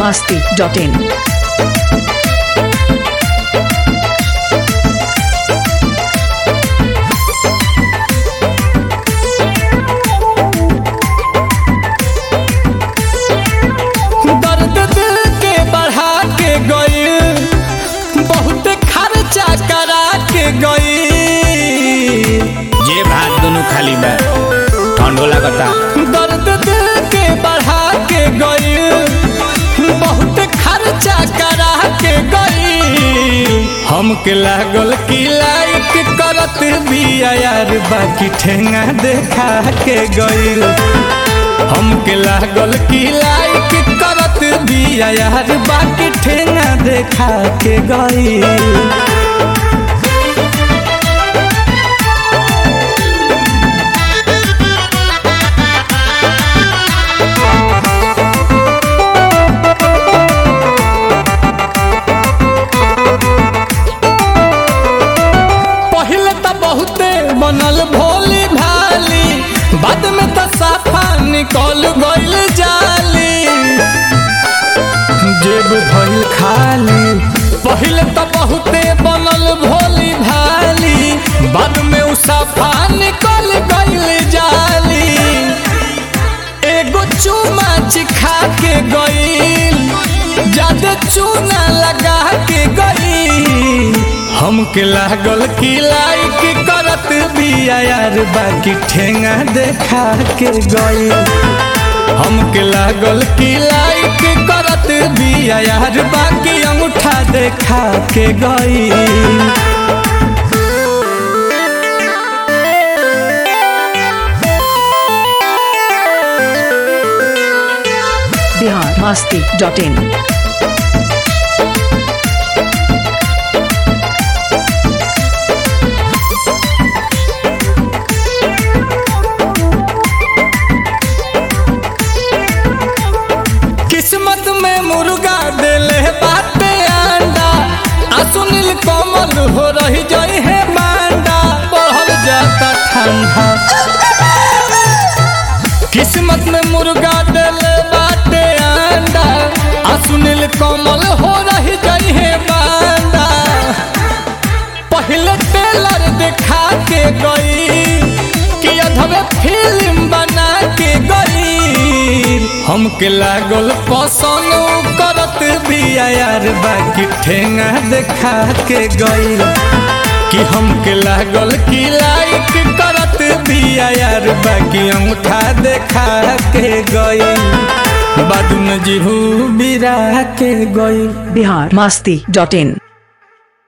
masti.in. दर्द दिल के बढ़ा के गई बहुत खर्चा करा के गई जे भात दुनु खाली बा ठंडो लागता दर्द दिल के बढ़ा के गई बहुत खर्चा करा के गई हमके लागल की लाइक करत बिया यार बाकी ठेंगा देखा के गई हमके लागल की लाइक करत बिया यार बाकी ठेंगा देखा के गई पहले तो बहुते बनल भोली भाली बाद में तो साफा निकल गइल जाली जेब भइल खाली पहले तो बहुते बनल भोली भाली बाद में उ साफा निकल गइल जाली एगो चूमा चिखा के गइल ज्यादा चूना लगा के गइल हमके लागल की लाइक करत बिया यार बाकी ठेंगा देखा के गइल हमके लागल की लाइक करत बिया यार बाकी अंगूठा देखा के गइल Bihar masti.in. किस्मत में मुर्गा देले बाटे अंडा आ सुनील कमल हो रही जई है मांडा बढ़ल जाता ठंडा किस्मत में मुर्गा देले बाटे अंडा आ सुनील कमल हो रही जई है मांडा पहले टेलर दिखा के गई कि अधवे फिल्म बना के गई हमके लागल पसंद उ करत बिया यार बाकी ठेंगा देखा के गई कि हमके लागल कि लाइक करत बिया यार बाकी अंगूठा देखा के गई बाद में जीहू बिरा के गई Bihar masti.in.